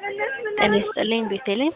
ጤና ይስጥልኝ ቤቴሌም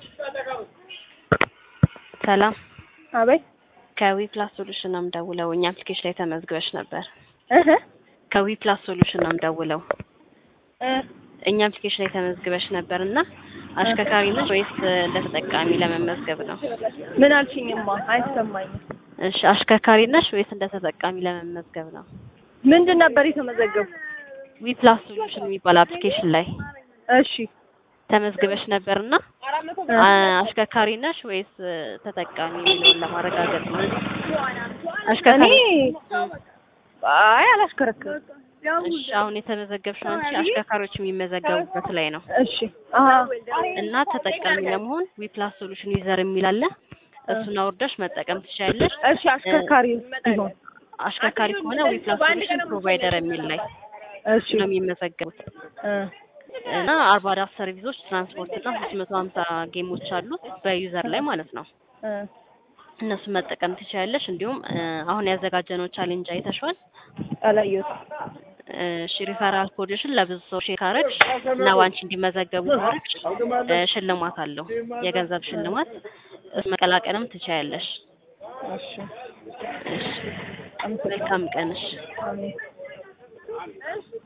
ሰላም አቤት ከዊ ፕላስ ሶሉሽን ነው የምደውለው እኛ አፕሊኬሽን ላይ ተመዝግበሽ ነበር እህ ከዊ ፕላስ ሶሉሽን ነው የምደውለው እ እኛ አፕሊኬሽን ላይ ተመዝግበሽ ነበር እና አሽከርካሪ ነሽ ወይስ እንደ ተጠቃሚ ለመመዝገብ ነው ምን አልሽኝማ? አይሰማኝም። እሺ አሽከርካሪ ነሽ ወይስ እንደ ተጠቃሚ ለመመዝገብ ነው ምንድን ነበር የተመዘገቡ? ዊ ፕላስ ሶሉሽን የሚባል አፕሊኬሽን ላይ እሺ ተመዝግበሽ ነበርና አሽከርካሪ ነሽ ወይስ ተጠቃሚ የሚለውን ለማረጋገጥ ነው። እኔ አሽከርካሪ አይ አላሽከረክርም። እሺ አሁን የተመዘገብሽው አንቺ አሽከርካሪዎች የሚመዘገቡበት ላይ ነው እሺ አሀ እና ተጠቃሚ ለመሆን ዊ ፕላስ ሶሉሽን ዩዘር የሚል አለ። እሱን አውርደሽ መጠቀም ትችያለሽ። እሺ አሽከርካሪ ቢሆን አሽከርካሪ ከሆነ ዊ ፕላስ ሶሉሽን ፕሮቫይደር የሚል ላይ እሺ ነው የሚመዘገቡት እ እና አርባ አራት ሰርቪሶች ትራንስፖርት እና ሶስት መቶ ሀምሳ ጌሞች አሉት በዩዘር ላይ ማለት ነው። እ እነሱን መጠቀም ትችያለሽ። እንዲሁም እ አሁን ያዘጋጀነው ቻሌንጅ አይተሽዋል። አላየሁትም። እሺ ሪፈራል ኮድሽን ለብዙ ሰው ሼር ካረግሽ እና ዋንቺ እንዲመዘገቡ ካረግሽ እ ሽልማት አለው የገንዘብ ሽልማት እሱ መቀላቀልም ትችያለሽ። እሺ እሺ መልካም ቀንሽ። አሜን